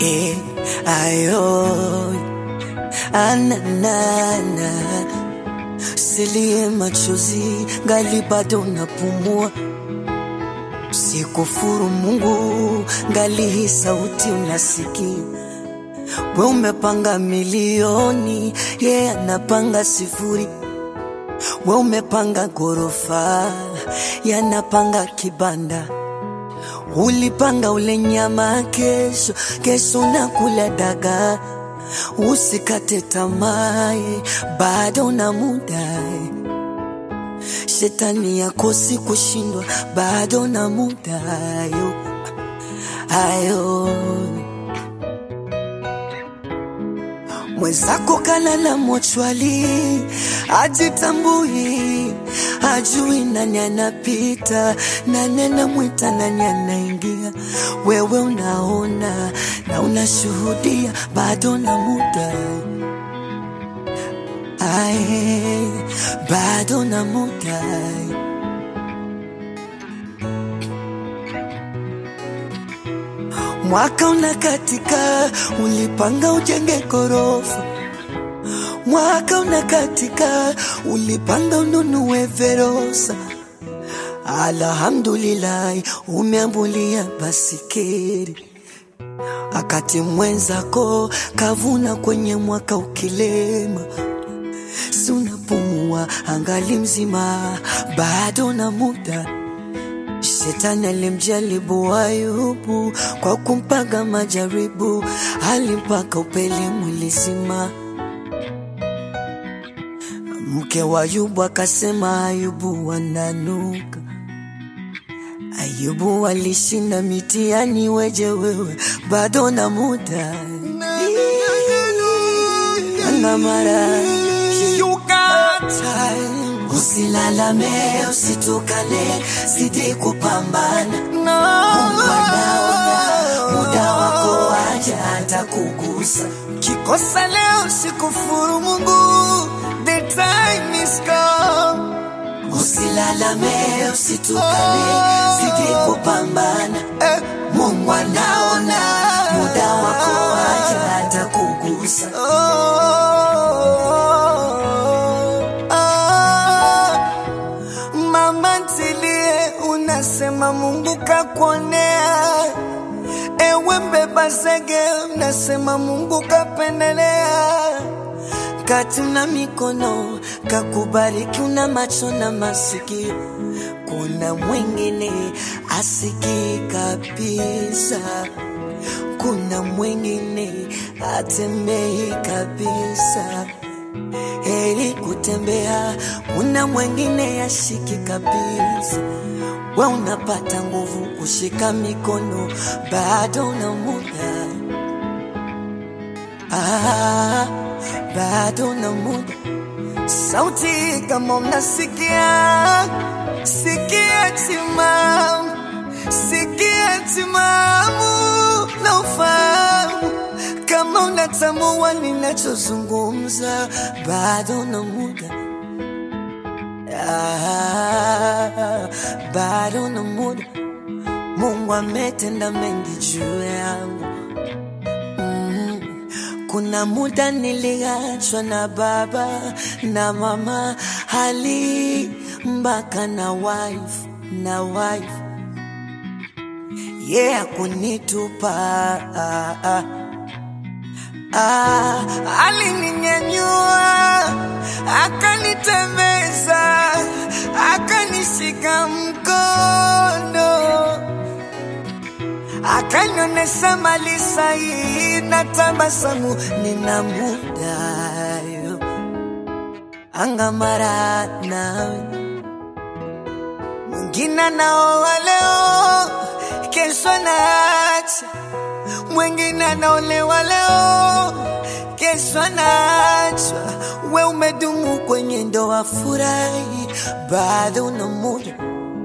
eh, ayo ananana silie machozi ngali bado napumua sikufuru Mungu ngali hii sauti unasikia we umepanga milioni ye yeah, anapanga sifuri we umepanga ghorofa yanapanga kibanda ulipanga ule nyama kesho kesho nakula dagaa usikate tamaa bado na muda shetani yakosi kushindwa bado na muda ayo ayo mwenzako kalala mochwali ajitambui ajui nani anapita nani anamwita nani anaingia wewe unaona na unashuhudia bado na muda Ae, bado na muda mwaka unakatika ulipanga ujenge gorofa mwaka unakatika ulipanga ununue verosa alhamdulillahi umeambulia basikeri akati mwenzako kavuna kwenye mwaka ukilema si unapumua angali mzima bado na muda Shetani alimjaribu Ayubu kwa kumpaga majaribu, alimpaka upele mwili zima. Mke wa Ayubu akasema Ayubu wananuka. Ayubu alishinda mitihani, weje wewe bado na muda na mara You got time. Usilalame, usitukane, zidi kupambana. No. Mungu anaona muda wako waja atakugusa. Kikosa leo sikufuru Mungu. The time is come. Usilalame, usitukane, zidi kupambana. Eh. Mungu anaona muda wako waja atakugusa. Oh, ah. Mama ntilie, unasema Mungu kakuonea. Ewe mbeba zege, unasema Mungu kapendelea. Kati una mikono kakubariki, una macho na masikio. Kuna mwingine asikii kabisa, kuna mwingine atembei kabisa. Heri kutembea, kuna mwingine yashiki kabisa. We unapata nguvu kushika mikono, bado una muda ah, bado na muda. Sauti kama mnasikia, sikia timamu, sikia timamu na ufahamu kama unatambua ninachozungumza, bado na muda ah, bado na muda. Mungu ametenda mengi juu yangu mm. Kuna muda niliachwa na baba na mama, hali mpaka na wife na wife yeah, kunitupa ah, ah. Ah, alininyanyua akanitembeza akanishika mkono akanionyesha mali sahihi na tabasamu nina muda yo angamara nawe mwingine anaoa leo kesho anaacha mwingine anaolewa leo kesho anaachwa we umedumu kwenye ndoa furahi bado na muda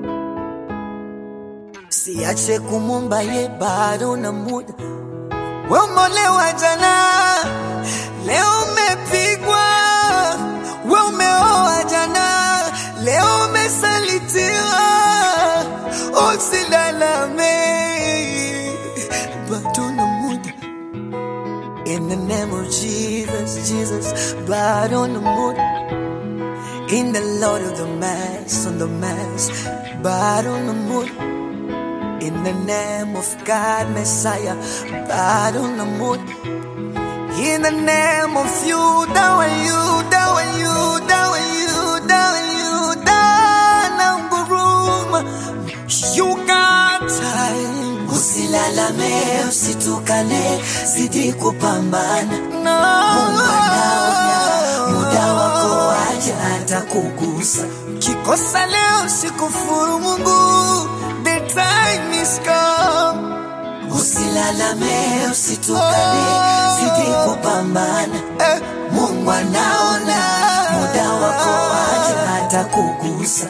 siache kumumba ye bado na muda we umeolewa jana leo umepigwa we umeoa jana leo umesalitiwa usilalame bado na muda In the name of Jesus, Jesus, blood on the moon. In the Lord of the Mass, on the Mass, blood on the moon. In the name of God, Messiah, blood on the moon. In the name of you, down and you, down and you, down and you, down and you, down and guruma. You got time. Usilalame, usitukane, zidi kupambana. No. Mungu anaonya, muda wako waja atakugusa. Kikosa leo sikufuru Mungu, the time is come. Usilalame, usitukane, zidi kupambana. Eh, Mungu anaona, muda wako waja atakugusa.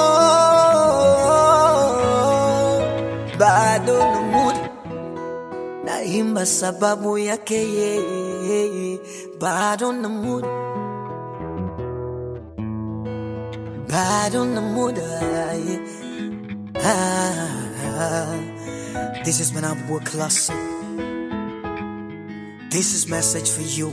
oh, bado na muda naimba sababu yake yeye, bado na muda, bado na muda yeah. ah, This is Manabwa Classic. This is message for you.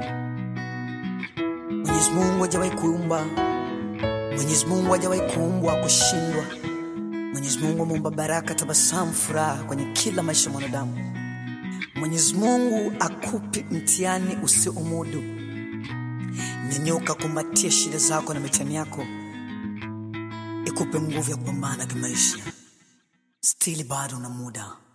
Mwenyezi Mungu hajawahi kuumba, Mwenyezi Mungu hajawahi kuumbwa kushindwa. Mwenyezi Mungu ameumba baraka, tabasamu, furaha kwenye kila maisha ya mwanadamu. Mwenyezi Mungu akupi mtihani usiomudu. Nyanyuka, kumbatia shida zako na mitihani yako, ikupe nguvu ya kupambana kimaisha. Stili bado na muda.